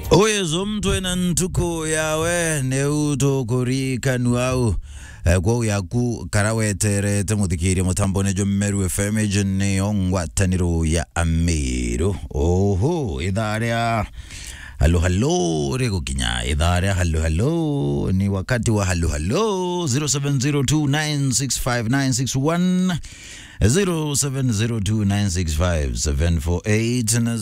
uyezo mntu ena ntuku yawe neutukurikanu au eh, kwou yaku kara weterete muthikirie mutambone jo mmeru fm ejo niyo ngwataniro ya amiru oho ithaa ria halo halo rigukinya ithaa ria halo halo ni wakati wa halo halo 0702965961 0702965748 na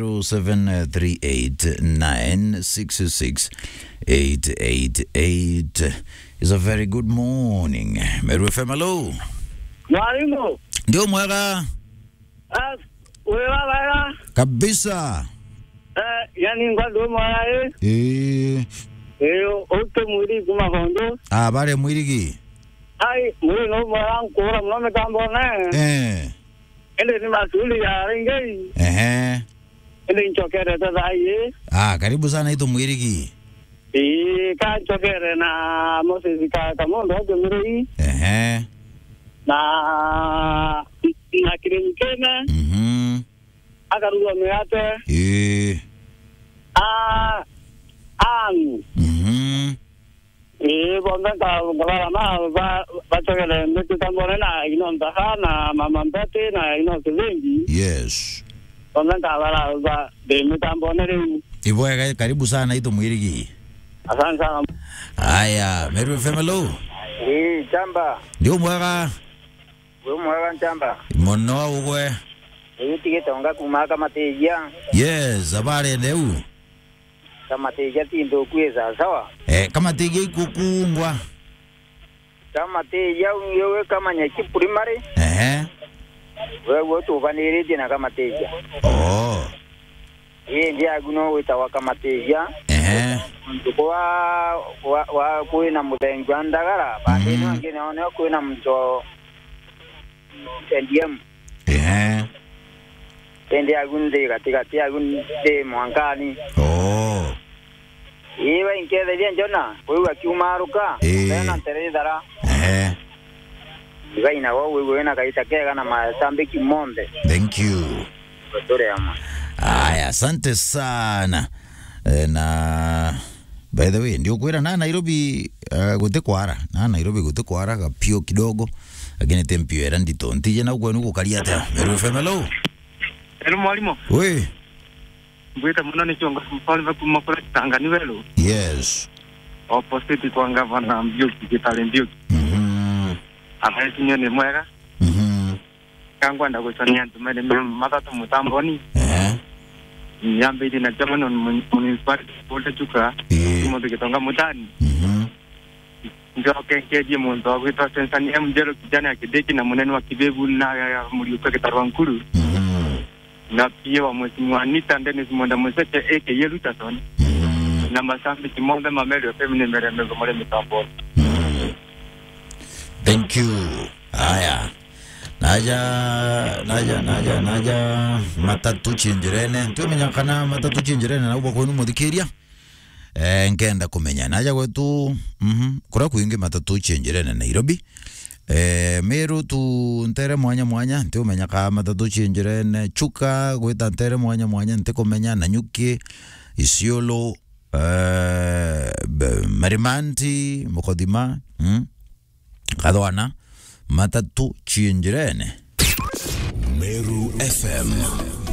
0738966888 is a very good morning Meru FM hello Mwalimu, ndio mwega ah, wewe baba, kabisa eh, yani ngwado mwala eh, eh eh, ote mwiri kuma kondo, ah bare mwirigi ai, mwiri no mwala nkora mnome kambo ne, eh ende ni masuli ya ringei, ehe ende nchokere tata ye, ah karibu sana ito mwirigi eh, ka nchokere na Moses ka kamondo ajo mwiri, ehe na na kirimkene, mhm akaruwa mwate, eh ah, anu, mhm Eh, bonde ka ngala na ba ba chokele mbetu tambone na ino ndaha na mama mbete na ino kilengi. yes Bonde ka bala ba de mitambone re. Ivoya karibu sana ito mwirigi. Asante sana. Haya, Meru FM hello. Eh, chamba. Ndio mwega. Wewe mwaga chamba. Mono ugwe. Eyo tigetonga kuma kama teja. Yes, habari leo. Kama teja tindo kuweza sawa. Eh, kama tege ikukungwa. Kama teja unyewe kama nyaki primary. Eh. Wewe tu vaniridi na kama teja. Oh. Yeye ndiye aguno witawa kama teja. Eh. Kwa wa wa kuina mudengwa ndagara. Bade Mhm. no ngine one kuina mto NDM. Eh. Ende agunde katika tia agunde mwankani. Oh. Iwe inkethe bien jona. Wewe akiumaruka. Eh. Tena terethara. Eh. igaina wo wewe na kaita kega na masambiki monde Thank you. tore ama Haya, asante sana. Eh, na by the way ndio kwera na Nairobi uh, gute kwara na Nairobi gute kwara kapio kidogo lakini tempio era ndito ntije na kwenu gukaria ta Meru FM hello. Hello mwalimu, We. mbwita muno ni kiongozi mfalme kuma kule Tangani welo Yes. opposite kwa gavana Mbiuki Kitale Mbiuki Mhm. amaisinyo ni mwega Mhm. kangwa ndakusania ntumene matatu mutamboni Eh. nyambidi na jamano municipality bolte chuka Eh. mundu kitonga mutani Mhm. njoke nkeji muntu wagwitwa sensani mjero kijana ya kideki na munene wa kibebu na ya muliuka kitarwa nkulu Mhm. na pia wa mheshimiwa Anita Dennis Mwenda Mweseke aka Yelutasoni Mhm. na masambi kimonde mameli ofemine meremego mole mitamboni Mhm. Thank you. Haya. Naja naja naja naja matatu chinjirene tumenya kana matatu chinjirene na ubwo kwenu muthikiria eh nkenda kumenya naja gwetu mhm kura kuingi matatu chinjirene Nairobi eh Meru tu ntere mwanya mwanya ntiumenya ka matatu chinjirene chuka gwita ntere mwanya mwanya ntikumenya nanyuki isiolo eh be- marimanti mukodima mm kathwana matatu chinjirene Meru FM